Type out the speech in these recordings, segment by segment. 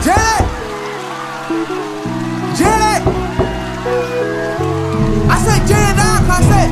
Jelly! Jelly! I said Jelly dog, I said.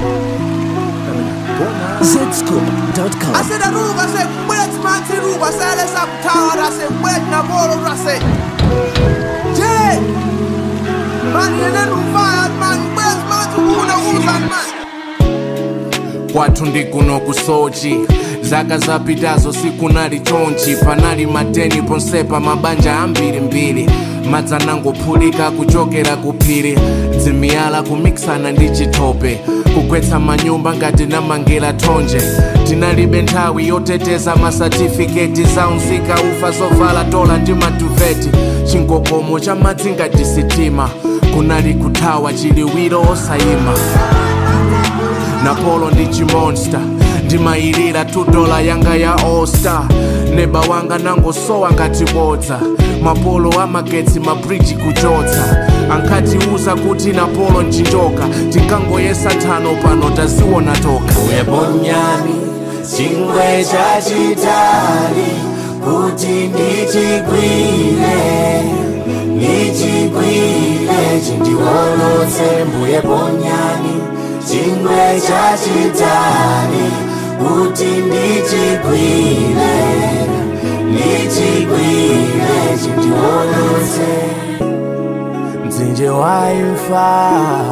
zscoop.com. I said the roof, I said, where's my tea roof? I said, let's have tower, I said, where's the ball, I said. Jelly! Man, you know, fire, man, where's my tea roof, the who's and man? kwathu ndi kuno ku sochi zaka zapitazo sikunali chonchi panali mateni ponsepa mabanja ambirimbiri madzi anangophulika kuchokera ku phiri dzimiyala kumikisana ndi chitope kugwetsa manyumba ngati namangera thonje tinalibe nthawi yoteteza masatifiketi za unzika ufa zovala dola ndi matuveti chingogomo cha madzi ngati sitima kunali kuthawa chiliwiro osayima napolo ndi chimonsta ndimayilira 2 dola yanga ya all-star neba wanga nangosowa ngati bodza mapolo amagetsi mabriji kuchotsa ankatiuza kuti napolo nchinjoka tinkangoyesa nthano pano taziwona toka uyeponyani chingwe chachitali kuti ndichigwire ndichigwire chindiwolotse mbuye ponyani chingwe chachitali kuti ndichigwire ndichigwire chindiwolotse mdzinje waimfa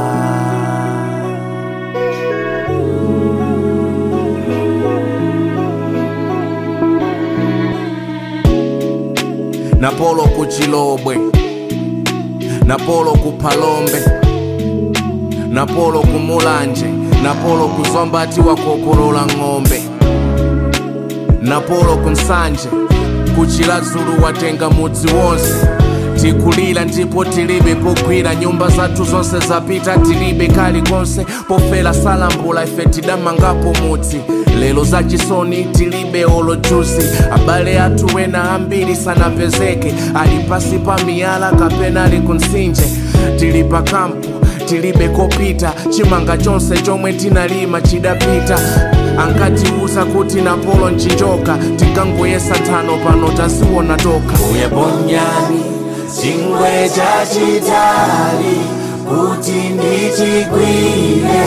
napolo ku chilobwe napolo ku phalombe napolo ku mulanje napolo ku zombati wakokolola ng'ombe napolo ku nsanje ku chilazulu watenga mudzi wonse tikulira ndipo tilibe pogwira nyumba zathu zonse zapita tilibe kalikonse pofera salambula ife tidamangapo mudzi lero zachisoni tilibe olojusi abale athu wena ambiri sanapezeke ali pasi pa miyala kapena ali kunsinje tili pa kampu tilibe kopita chimanga chonse chomwe tinalima chidapita ankatiuza kuti napolo nchinjoka tinkangoyesa nthano pano taziwona toka uyeponyani chingwe chachitali kuti ndichigwire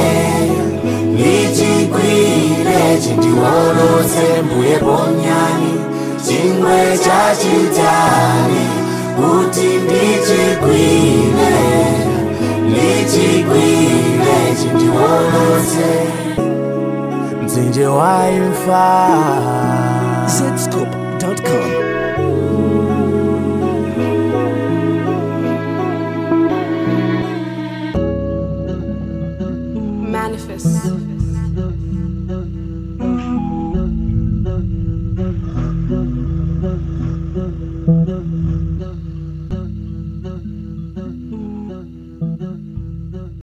ndichigwire chindiwolotse mbuye ponyani chingwe chachitali kuti ndichigwire ndichigwire chindiwolotse mdzinje waimfa zscoop.com. Manifest. Manifest.